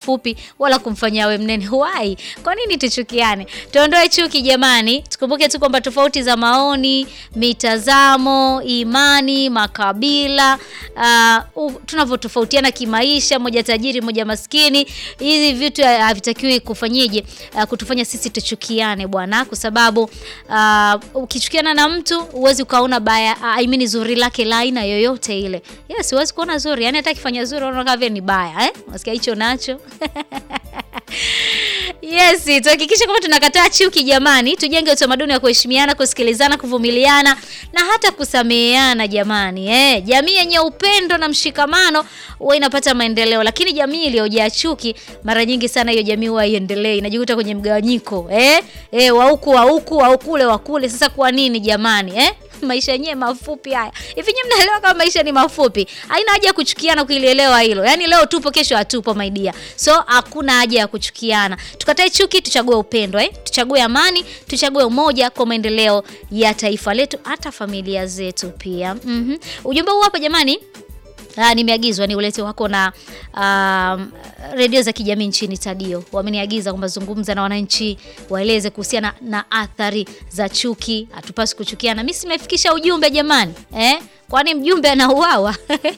mfupi wala kumfanya awe mnene. Why? Kwa nini tuchukiane? Tuondoe chuki jamani. Tukumbuke tu kwamba tofauti za maoni, mitazamo, imani, makabila, uh, tunavyotofautiana kimaisha, moja tajiri, moja maskini, hizi vitu havitakiwi kufanyije, uh, kutufanya sisi tuchukiane bwana, kwa sababu uh, ukichukiana na mtu huwezi ukaona baya, uh, I mean zuri lake la aina yoyote ile. Yes, huwezi kuona zuri, yani hata kifanya zuri unaona kama vile ni baya eh? Unasikia hicho nacho Yes, tuhakikishe kwamba tunakataa chuki jamani, tujenge utamaduni wa kuheshimiana, kusikilizana, kuvumiliana na hata kusameheana jamani. Eh, jamii yenye upendo na mshikamano huwa inapata maendeleo, lakini jamii iliyojaa chuki mara nyingi sana hiyo jamii huwa haiendelei, inajikuta kwenye mgawanyiko. Eh, eh wa huku wa huku wa kule wa kule. Sasa kwa nini jamani? Eh? Maisha yenyewe mafupi haya. Hivi nyinyi mnaelewa kama maisha ni mafupi? Haina haja ya kuchukiana kulielewa hilo. Yaani leo tupo kesho hatupo my dear. So hakuna haja ya kuchukiana. Tukatae chuki, tuchague upendo eh? Tuchague amani, tuchague umoja kwa maendeleo ya taifa letu hata familia zetu pia. Mhm. Ujumbe huu hapa jamani. Ah, nimeagizwa ni ulete wako na um, redio za kijamii nchini Tadio. Wameniagiza kwamba zungumza na wananchi, waeleze kuhusiana na athari za chuki. Hatupaswi kuchukiana. Mimi simefikisha ujumbe jamani, eh? Kwani mjumbe anauawa?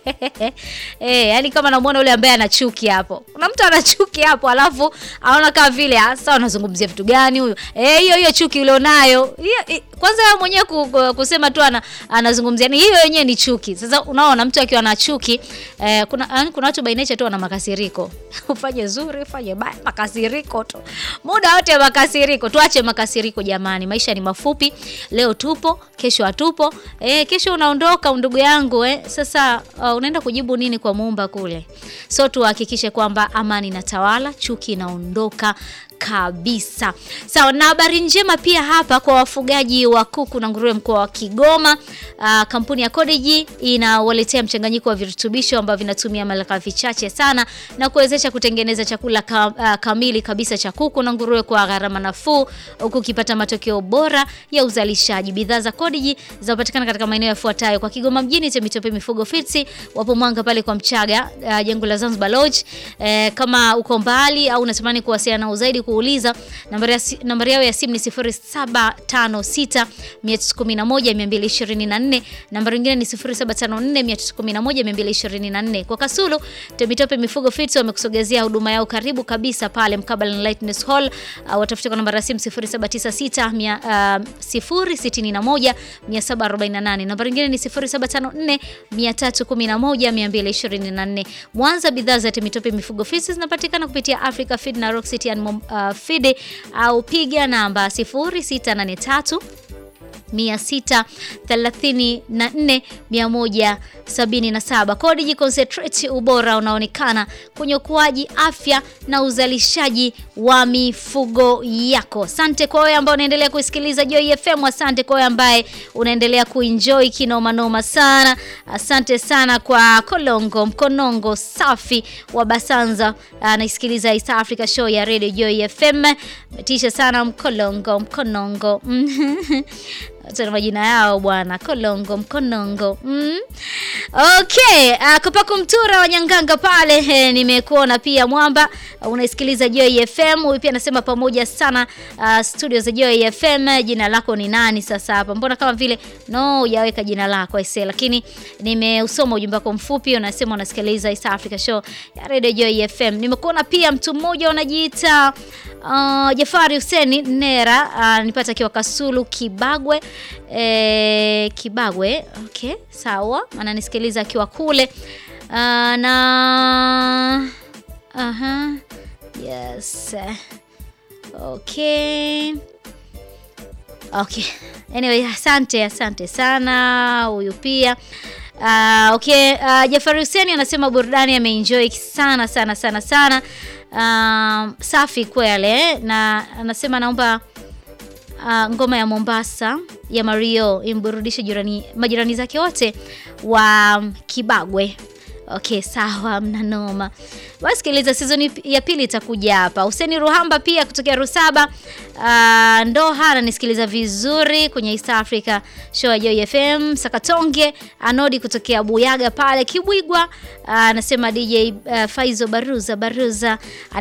Eh, yani kama namuona yule ambaye ana chuki hapo. Kuna mtu ana chuki hapo alafu anaona kama vile sasa anazungumzia vitu gani huyo? Eh, hiyo hiyo chuki ulionayo. Hiyo kwanza wewe mwenyewe kusema tu ana, anazungumzia ni hiyo yenyewe ni chuki. Sasa unaona mtu akiwa na chuki eh, kuna kuna watu by nature tu wana makasiriko. Ufanye zuri, ufanye baya, makasiriko tu. Muda wote makasiriko. Tuache makasiriko jamani. Maisha ni mafupi. Leo tupo, kesho hatupo. Eh, kesho unaondoka ndugu yangu eh. Sasa uh, unaenda kujibu nini kwa muumba kule? So tuhakikishe kwamba amani inatawala, chuki inaondoka kabisa. Sawa, na habari njema pia hapa kwa wafugaji wa kuku na nguruwe mkoa wa Kigoma. Uh, kampuni ya Codigi inawaletea mchanganyiko wa virutubisho ambavyo vinatumia malighafi chache sana na kuwezesha kutengeneza chakula ka, uh, kamili kabisa cha kuku na nguruwe kwa gharama nafuu huku ukipata matokeo bora ya uzalishaji. Bidhaa za Codigi zinapatikana katika maeneo yafuatayo: kwa Kigoma mjini, Temitope Mifugo Fitsi, wapo Mwanga pale kwa Mchaga, uh, jengo la Zanzibar Lodge. Eh, kama uko mbali au unatamani kuwasiliana nao zaidi kuuliza nambari, nambari yao ya simu ni 0756 311 224. Nambari nyingine ni 0754 311 224. Kwa Kasulu Temitope Mifugo Fits wamekusogezea huduma yao karibu kabisa pale mkabala na Lightness Hall. Uh, watafuta kwa nambari ya simu 0796 uh, 061 748. Nambari nyingine ni 0754 311 224. Mwanza, bidhaa za Temitope Mifugo Fits zinapatikana kupitia Africa Feed na Rock City and uh, Feed au piga namba 0683 634 177. Codigi Concentrate, ubora unaonekana kwenye ukuaji, afya na uzalishaji wa mifugo yako. Asante kwa wewe ambaye unaendelea kusikiliza Joy FM. Asante kwa wewe ambaye unaendelea kuenjoy kinoma noma sana. Asante sana kwa Kolongo Mkonongo safi wa Basanza, anaisikiliza East Africa Show ya Radio Joy FM. Metisha sana Mkolongo Mkonongo tuna majina yao bwana, Kolongo Mkonongo. Mm. Okay, uh, Kopaku Mtura wa Nyanganga pale eh, nimekuona pia Mwamba uh, unaisikiliza Joy FM. Huyu pia anasema pamoja sana uh, studio za Joy FM. Jina lako ni nani sasa hapa? Mbona kama vile no hujaweka jina lako aise, lakini nimeusoma ujumbe wako mfupi, unasema unasikiliza East Africa Show ya Radio Joy FM. Nimekuona pia mtu mmoja unajiita Uh, Jafari Huseni Nera uh, nipata akiwa Kasulu Kibagwe eh, Kibagwe okay, sawa, ananisikiliza akiwa kule uh, na aha, yes okay okay, anyway, asante asante sana huyu pia Uh, okay, uh, Jafari Huseni anasema burudani ameenjoy sana sana sana sana. Uh, safi kwele na anasema naomba uh, ngoma ya Mombasa ya Mario imburudishe jirani majirani zake wote wa Kibagwe. Okay, sawa, mna noma. Basi sikiliza, season ya pili itakuja hapa. Huseni Ruhamba pia kutokea Rusaba uh, Ndoha ananisikiliza vizuri kwenye East Africa Show ya Joy FM. Sakatonge Anodi kutokea Buyaga pale Kibwigwa anasema uh, DJ uh, Faizo Baruza Baruza